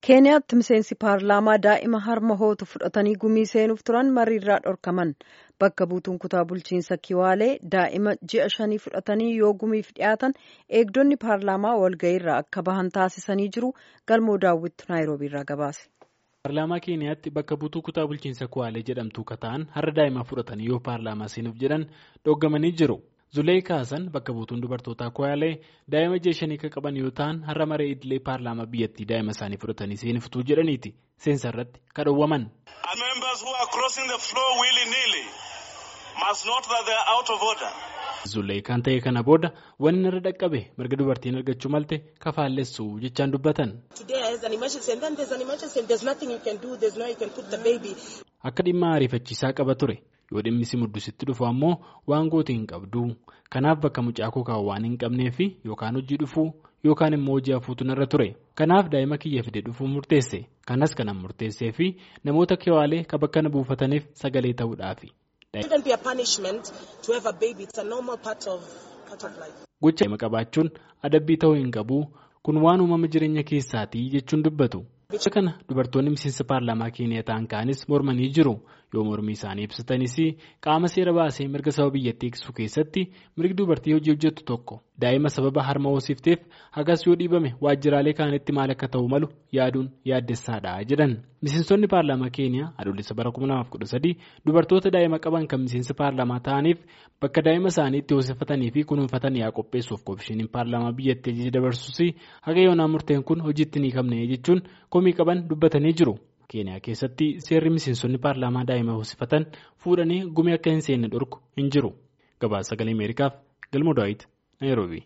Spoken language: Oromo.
keeniyaatti miseensi paarlaamaa daa'ima harma hootu fudhatanii gumii seenuuf turan mariirraa dhorkaman bakka buutuun kutaa bulchiinsa kiwaalee daa'ima ji'a shanii fudhatanii yoo gumiif dhiyaatan eegdonni paarlaamaa walga'iirraa akka bahan taasisanii jiru galmoo daawwittu naayiroobiirraa gabaase. paarlaamaa keeniyaatti bakka buutuu kutaa bulchiinsa kiwaalee jedhamtu kataan har'a daa'ima fudhatanii yoo paarlaamaa seenuuf jedhan dhooggamanii jiru. Zulee Kaasan bakka buutuun dubartootaa Kwaalee daa'ima ji'a shanii kan qaban yoo ta'an har'a maree idilee paarlaamaa biyyattii daa'ima isaanii fudhatanii seenuuftuu jedhaniiti seensa irratti kadhowwaman. Zulee kan ta'e kana booda wanni irra dhaqqabe mirga dubartiin argachuu malte kafaallessu jechaan dubbatan. Akka dhimma ariifachiisaa qaba ture. yoo dhimmi si muddusitti dhufu ammoo waan goote hin qabdu kanaaf bakka mucaa koo kaa'u waan hin qabneef yookaan hojii dhufuu yookaan immoo hojii hafuutu narra ture kanaaf daa'ima kiyya fide dhufuu murteesse kanas kanan murteessee fi namoota kiwaalee ka bakka na buufataniif sagalee ta'uudhaafi. gocha daa'ima qabaachuun adabbii ta'uu hin qabu kun waan uumama jireenya keessaatii jechuun dubbatu. Gocha kana dubartoonni miseensa paarlaamaa keeniyaa ta'an kaanis mormanii jiru yoo mormii isaanii ibsatanis qaama seera baasee mirga saba biyyattii eegsisuu keessatti mirgi dubartii hojii hojjettu tokko daa'ima sababa harma hoosifteef hagas yoo dhiibame waajjiraalee kaanitti maal akka ta'u malu yaaduun yaaddessaadha jedhan miseensonni paarlaamaa keeniyaa adoolessa bara 2013 dubartoota daa'ima qaban kan miseensa paarlaamaa ta'aniif bakka daa'ima isaanii itti hoosifatanii fi kunuunfatanii haa qopheessuuf koomishiniin paarlaamaa biyyattii ajaja dabarsus haga yoonaa murteen kun hojiitti ni qabne jechuun komii qaban dubbatanii jiru. keeniyaa keessatti seerri miseensonni paarlaamaa daa'ima hoosifatan fuudhanii gumii akka hin seenne dhorku hin jiru gabaasa sagalee ameerikaaf galmoo daawit naayiroobii.